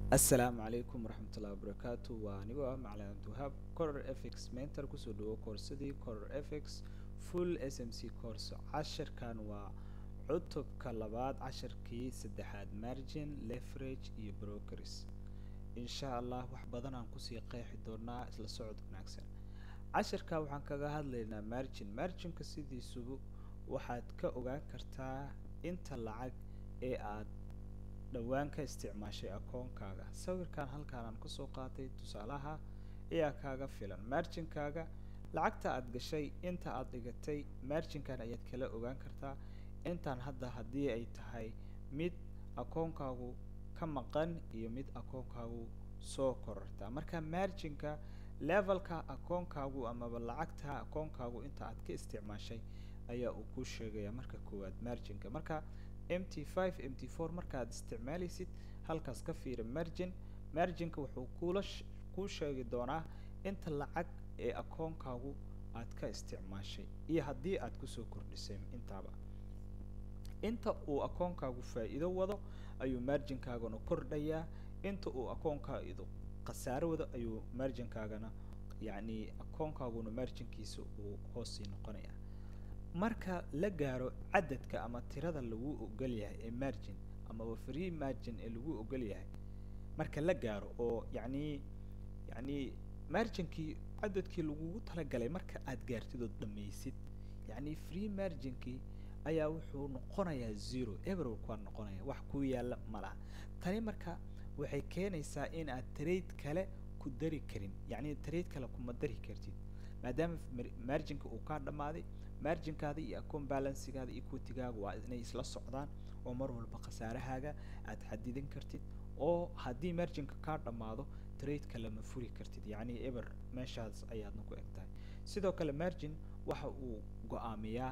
asalaamu calaykum waraxmatullahi wabarakaatu waa anigoo ah macalin abdiwahaab coror fx mentor kusoo dhawo koorsadii coror fx full s m c course cashirkan waa cutubka labaad cashirkii saddexaad margin leverage iyo brokers insha allah wax badan aan kusii qeexi doonaa isla socod wanaagsan cashirka waxaan kaga hadlaynaa margin marginka sidiisubu waxaad ka ogaan kartaa inta lacag ee aad dhowaan ka isticmaashay akoonkaaga sawirkan halkaan aan kusoo qaatay tusaalaha ayaa kaaga filan marginkaaga lacagta aad gashay inta aad dhigatay marginkan ayaad kala ogaan kartaa intaan hadda haddii ay tahay mid akoonkaagu ka maqan iyo mid akoonkaagu soo korortaa marka marginka levelka akoonkaagu amaba lacagta akoonkaagu inta aad ka isticmaashay ayaa uu ku sheegaya marka koowaad marginka marka m t five m t four markaad isticmaalaysid halkaas ka fiira margin marginka wuxuu kula kuu sheegi doonaa inta lacag ee akoonkaagu aad ka isticmaashay iyo haddii aad kusoo kordhisay intaaba inta uu akoonkaagu faa-iido wado ayuu marginkaagana kordhayaa inta uu akoonkaagu khasaaro wado ayuu marginkaagana yacni akoonkaaguna marginkiisa uu hoosii noqonaya marka la gaaro cadadka ama tirada lagu ogol yahay ee margin amaba free margin ee lagu ogol yahay marka la gaaro oo yacni yacni marginkii cadadkii lagugu talagalay marka aad gaartid ood dhamaysid yacni free marginkii ayaa wuxuu noqonayaa zero everok waa noqonaya wax ku yaala ma laha tani marka waxay keenaysaa in aad trade kale ku dari karin yacni trade kale kuma dari kartid maadaama marginka uu kaa dhammaaday marginkaada iyo account balancegaada equitigaaga waa inay isla socdaan oo mar walba khasaarahaaga aad xadidan kartid oo haddii marginka kaa dhammaado tradeka lama furi kartid yacni eber meeshaas ayaadna ku eg tahay sidoo kale margin waxa uu go-aamiyaa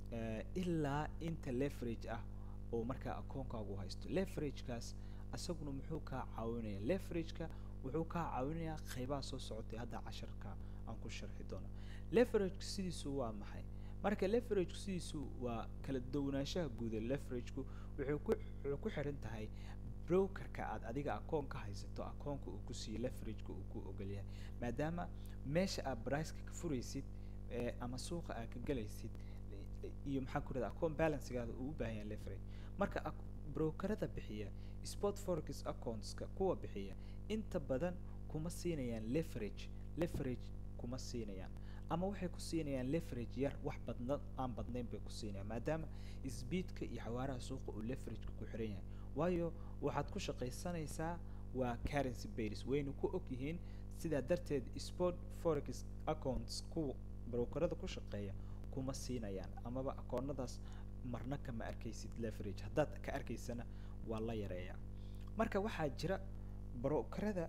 ilaa inta leverage ah oo markaa akoonkaagu haysto leveragekaas isaguna muxuu kaa caawinaya leverageka wuxuu kaa caawinayaa qeybaha soo socotay hadda casharka aan ku sharxi doono leverageka sidiisu waa maxay marka leverageku sidiisu waa kala duwanaanshaha guuda leverageku wuxuu ku wuxuu ku xiran tahay brokerka aad adiga akoon ka haysato akoonka uu ku siiyo leverageka uu ku ogolyahay maadaama meesha aad briceka ka furaysid ama suuqa aad ka galaysid iyo maxaa ku rahda account balancegaada uu u baahan yahay leverage marka brokerada bixiya sport forex accountska kuwa bixiya inta badan kuma siinayaan leverage leverage kuma siinayaan ama waxay ku siinayaan leverage yar wax badna aan badnayn bay ku siinayaan maadaama speedka iyo xawaaraha suuqa uu leverageka ku xiran yahay waayo waxaad ku shaqaysanaysaa waa currency base wayna ku og yihiin sidaa darteed sport forex accounts kuwa brokerada ku shaqeeya kuma siinayaan amaba akoonadaas marna kama arkaysid leverage haddaad ka arkaysana waa la yareeyaa marka waxaa jira brokerada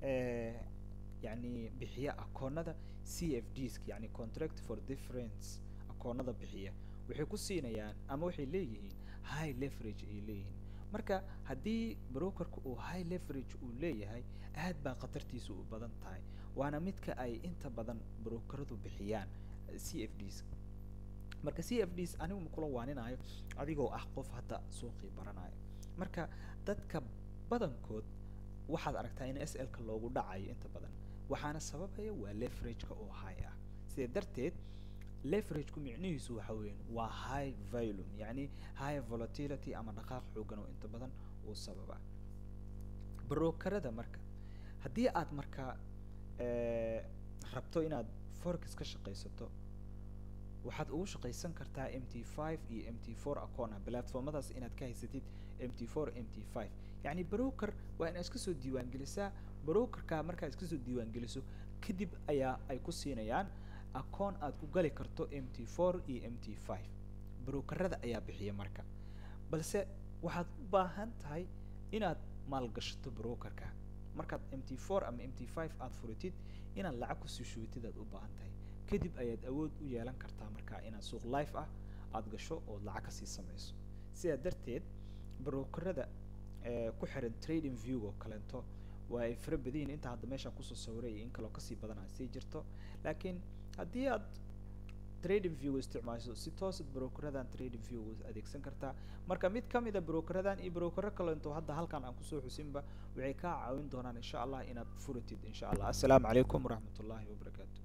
yacni bixiya akoonada c f ds yani contract for difference akoonada bixiya waxay ku siinayaan ama waxay leeyihiin high leverage ay leeyihiin marka haddii brokerka uu high leverage uu leeyahay aad baa khatartiisa u badan tahay waana midka ay inta badan brokeradu bixiyaan c f ds marka c f ds anigu ma kula waaninayo adigoo ah qof hadda suuqii baranayo marka dadka badankood waxaad aragtaa in s l-ka loogu dhacayo inta badan waxaana sababaya waa leverageka oo high ah sidaa darteed leverageku micnihiisu waxa weyan waa high volum yacni high volatility ama dhaqaaq xoogan oo inta badan uu sababa brokerada marka haddii aad marka rabto inaad forex ka shaqaysato waxaad ugu shaqaysan kartaa m t five iyo m t four acoon ah platformadaas inaad ka haysatid m t four m t five yacni broker waa inaad iska soo diiwaangelisaa brokerka markaad iska soo diiwaangeliso kadib ayaa ay ku siinayaan acoon aad ku gali karto m t four iyo m t five brokerada ayaa bixiya marka balse waxaad u baahan tahay inaad maalgashato brokerka markaad m t four ama m t five aad furitid inaad lacag kusii shubitid aad u baahan tahay kadib ayaad awood u yeelan kartaa markaa inaad suuq life ah aada gasho ood lacag kasii samayso sidaa darteed brokerada ku xiran trading view oo kaleento waa ay fara badayin inta hadda meeshaan kusoo sawiray in kaloo kasii badan aad sii jirto laakiin haddii aad trading view isticmaasho si toosad brokeradan trading view adeegsan kartaa marka mid ka mid a brokeradan iyo brokero kale intuu hadda halkan aan kusoo xusinba waxay kaa caawin doonaan insha allah inaad furatid insha allah assalaamu calaykum waraxmat ullahi wabarakaatu